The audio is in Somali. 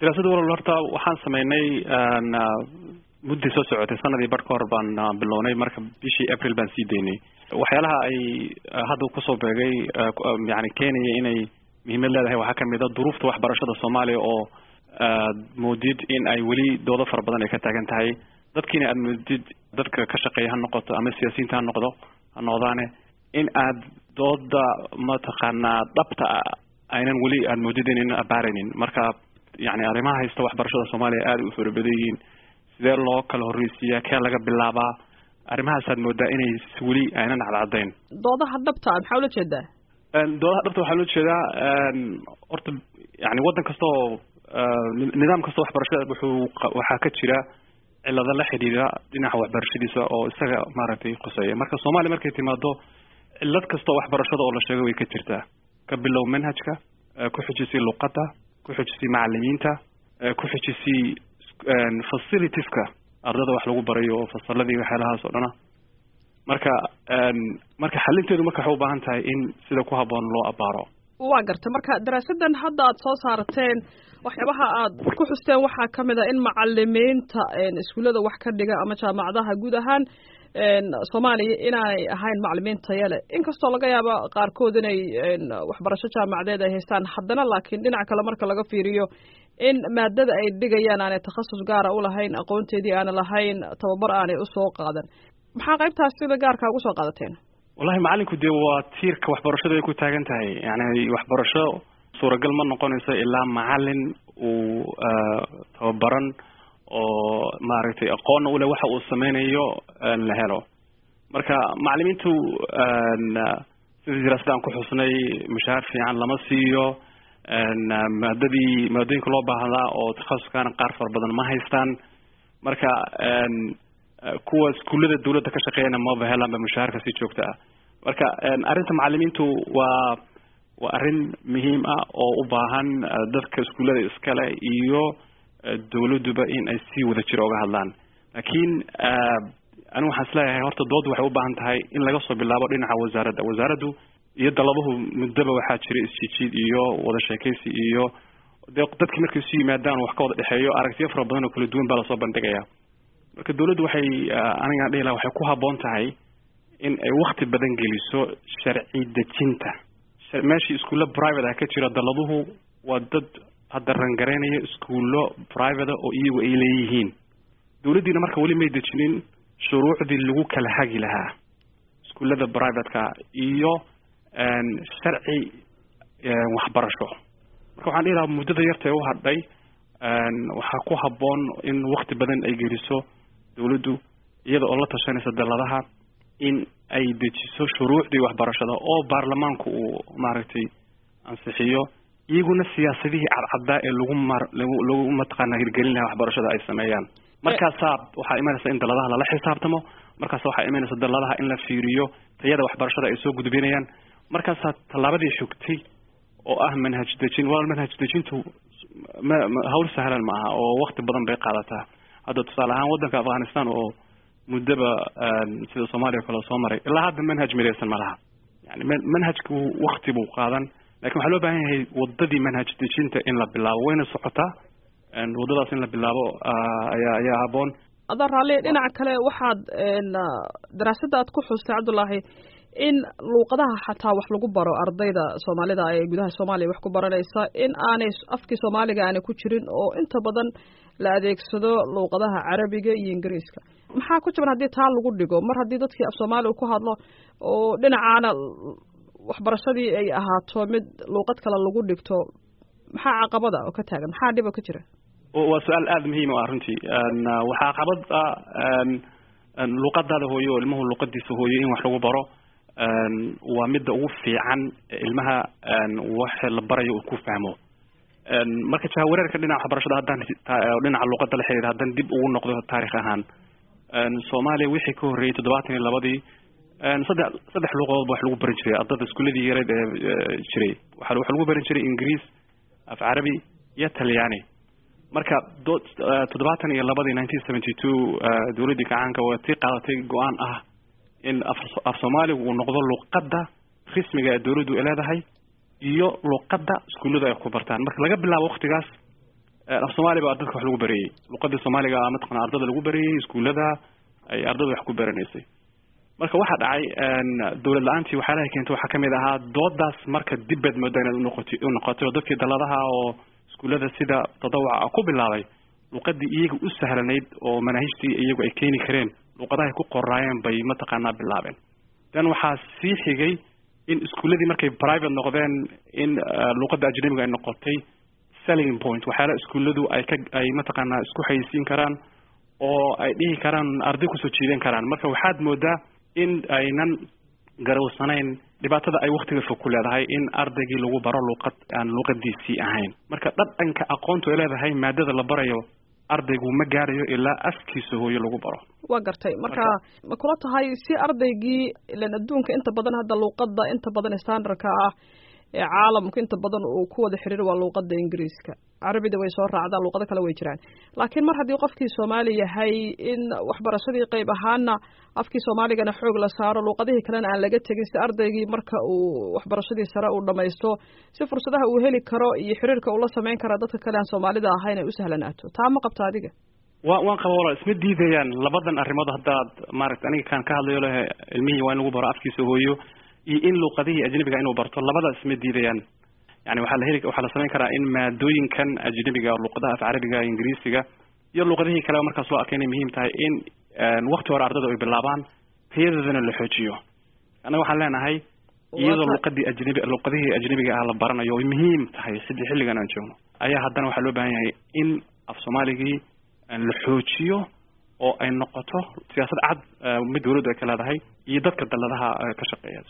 daraasada walal horta waxaan sameynay mudday soo socotay sanadii bar ka hor baan bilownay marka bishii april baan sii daynay waxyaalaha ay hadda kusoo beegay yani keenaya inay muhiimad leedahay waxaa kamid a duruufta waxbarashada soomaaliya oo aad moodid in ay weli doodo fara badan ay ka taagan tahay dadkiina aad moodid dadka ka shaqeeya ha noqoto ama siyaasiyiinta ha noqdo ha noqdaane in aad dooda mataqaanaa dhabta aynan weli aad moodid inaynan abaaraynin marka yani arrimaha haysta waxbarashada soomaaliya aada u fara badan yihiin sidee loo kala horreysiiyaa kee laga bilaabaa arrimahaasaad moodaa inay weli aynan cadcadayn doodaha dhabta maxaa ula jeedaa doodaha dhabta waxaa loo jeedaa horta yani waddan kasta oo nidaam kasta waxbarashada wuxuu waxaa ka jira cilado la xidhiidha dhinaca waxbarashadiisa oo isaga maaragtay khuseeya marka soomaaliya markay timaado cilad kasta oo waxbarashada oo la sheegay way ka jirtaa ka bilow manhajka ku xujisay luqadda ku xujisay macalimiinta ku xujisay facilitieska ardada wax lagu barayo oo fasaladii waxyaalahaas oo dhana marka marka xalinteedu marka waxay u baahan tahay in sida ku habboon loo abaaro waa garta marka daraasadan hadda aad soo saarteen waxyaabaha aad ku xusteen waxaa kamid a in macalimiinta iskuullada wax ka dhiga ama jaamacadaha guud ahaan soomaaliya inaanay ahayn macalimiin tayale inkastoo laga yaabo qaarkood inay waxbarasho jaamacadeed ay haystaan haddana laakiin dhinac kale marka laga fiiriyo in maadada ay dhigayaan aanay takhasus gaara ulahayn aqoonteedii aana lahayn tababar aanay usoo qaadan maxaa qaybtaas sida gaarka ugu soo qaadateen wallahi macalinku dee waa tiirka waxbarashada ay ku taagan tahay yani waxbarasho suuragal ma noqonayso ilaa macalin uu tababaran oo maaragtay aqoonna ule waxa uu sameynayo la helo marka macalimiintu sida daraasada aan ku xusnay mushaahar fiican lama siiyo maadadii maadooyinka loo baahdaa oo takhasuskaana qaar fara badan ma haystaan marka kuwa iskuullada dawladda ka shaqeeyana maba helaanba mushaharka si joogta ah marka arrinta macalimiintu waa waa arrin muhiim ah oo u baahan dadka iskuullada iskale iyo dawladduba in ay si wada jiro oga hadlaan laakiin anigu waxaan isleeyahay horta doodu waxay u baahan tahay in laga soo bilaabo dhinaca wasaaradda wasaaraddu iyo daladuhu muddaba waxaa jira isjijiid iyo wada sheekaysi iyo de dadkii markay isu yimaadaan wax ka wada dhexeeyo aragtiyo fara badan oo kala duwan baa lasoo bandhigaya marka dawladdu waxay anigaan dhihi laha waxay ku habboon tahay in ay wakti badan geliso sharci dejinta meeshii iskuulla private ah ka jira daladuhu waa dad hadda rangareynaya iskuullo private oo iyagu ay leeyihiin dawladdiina marka weli may dejinin shuruucdii lagu kala hagi lahaa iskuullada privateka iyo sharci waxbarasho marka waxaan dhihi lahaa muddada yarta ee u hadhay waxaa ku habboon in wakti badan ay geliso dawladdu iyada oo la tashanaysa daladaha in ay dejiso shuruucdii waxbarashada oo baarlamaanku uu maaragtay ansixiyo iyaguna siyaasadihii cadcaddaa ee lagu mar lagu lagu mataqaana hirgelin lahaa waxbarashada ay sameeyaan markaasaa waxaa imanaysa in daladaha lala xisaabtamo markaasa waxaa imanaysa daladaha in la fiiriyo tayada waxbarashada ay soo gudbinayaan markaasaa tallaabadii xogtay oo ah manhaj dejin wal manhaj dejintu ma hawl sahlan ma aha oo wakti badan bay qaadataa hadda tusaale ahaan waddanka afghanistan oo muddaba sida soomaaliya o kale soo maray ilaa hadda manhaj midaysan ma laha yani manhajku wakti buu qaadan lakin waxaa loo baahan yahay wadadii manhaj dejinta in la bilaabo wayna socotaa waddadaas in la bilaabo ayaa ayaa haboon adoo raalli dhinaca kale waxaad daraasada aad ku xustay cabdullaahi in luuqadaha xataa wax lagu baro ardayda soomaalida ee gudaha soomaaliya wax ku baranaysa in aanay afkii soomaaliga aanay ku jirin oo inta badan la adeegsado luuqadaha carabiga iyo ingiriiska maxaa ku jaban haddii taa lagu dhigo mar haddii dadkii af soomaaliga ku hadlo oo dhinacaana waxbarashadii ay ahaato mid luuqad kale lagu dhigto maxaa caqabada oo ka taagan maxaa dhib oo ka jira waa su-aal aada muhiim o ah runtii waxaa caqabad ah luuqadaada hooyo oo ilmuhu luuqadiisa hooyo in wax lagu baro waa midda ugu fiican ilmaha wax la barayo uu ku fahmo marka jahawareerka dhinaca waxbarashada haddaan dhinaca luuqada la xiriira haddaan dib ugu noqdo taarikh ahaan soomaaliya wixii ka horreeyey toddobaatan iyo labadii saddex saddex luuqadood ba wax lagu baran jiray ardada iskuuladii yareed ee jiray waa waxa lagu baran jiray ingiriis af carabi iyo talyaani marka do toddobaatan iyo labadii nineteen seventy two dawladdii gacaanka waa tii qaadatay go-aan ah in af af soomaaligu uu noqdo luuqadda rismiga ee dawladdu ay leedahay iyo luuqadda iskuullada ay ku bartaan marka laga bilaabo waktigaas af soomaali baa dadka wax lagu barayey luqadii soomaaliga mataqana ardada lagu barayey iskuullada ay ardada wax ku baranaysay marka waxaa dhacay dawlad la-aantii waxyaalaha keentay waxaa kamid ahaa doodaas marka dibbaad moodaa inaad unoqoti unoqotay oo dadkii daladaha oo iskuullada sida tadawuca ku bilaabay luqadii iyaga u sahlanayd oo manaahijtii iyagu ay keeni kareen luqadaha ay ku qoraayeen bay mataqaanaa bilaabeen dan waxaa sii xigay in iskuulladii markay private noqdeen in luqadda ajnabiga ay noqotay selling point waxyaala iskuulladu ay ka ay mataqaanaa isku xayisiin karaan oo ay dhihi karaan arday kusoo jiidan karaan marka waxaad moodaa in aynan garawsanayn dhibaatada ay waktiga fog ku leedahay in ardaygii lagu baro luqad aan luqadiisii ahayn marka dhadhanka aqoontu ay leedahay maadada la barayo ardaygu ma gaarayo ilaa afkiisa hooyo lagu baro waa gartay marka ma kula tahay si ardaygii ilan adduunka inta badan hadda luuqadda inta badan standardka ah ee caalamku inta badan uu ku wada xiriir waa luuqadda ingiriiska carabida way soo raacdaa luuqado kale way jiraan laakiin mar haddii qofkii soomaali yahay in waxbarashadii qeyb ahaana afkii soomaaligana xoog la saaro luuqadihii kalena aan laga tegin si ardaygii marka uu waxbarashadii sare uu dhamaysto si fursadaha uu heli karo iyo xiriirka uu la sameyn kara dadka kale aan soomaalida ahayn ay u sahlanaato taa ma qabta adiga wa waan qaba walaal isma diidayaan labadan arrimood haddaad maaragta aniga kaan ka hadlayo leh ilmihii waa in lagu baro afkiisa hooyo iyo in luuqadihii ajnabiga inuu barto labadaas isma diidayaan yani waxaa la heli waxaa la samayn karaa in maadooyinkan ajnabiga luuqadaha af carabiga ingiriisiga iyo luuqadihii kaleba markaas loo arkay inay muhiim tahay in wakti hore ardada ay bilaabaan tayadoodana la xoojiyo annaga waxaan leenahay iyadoo luuqadii ajnabi luuqadihii ajnabiga ah la baranayo ay muhiim tahay sidii xilligan aan joogno ayaa haddana waxaa loo baahan yahay in af soomaaligii la xoojiyo oo ay noqoto siyaasad cad mid dawladdu ay ka leedahay iyo dadka daladaha ka shaqeeya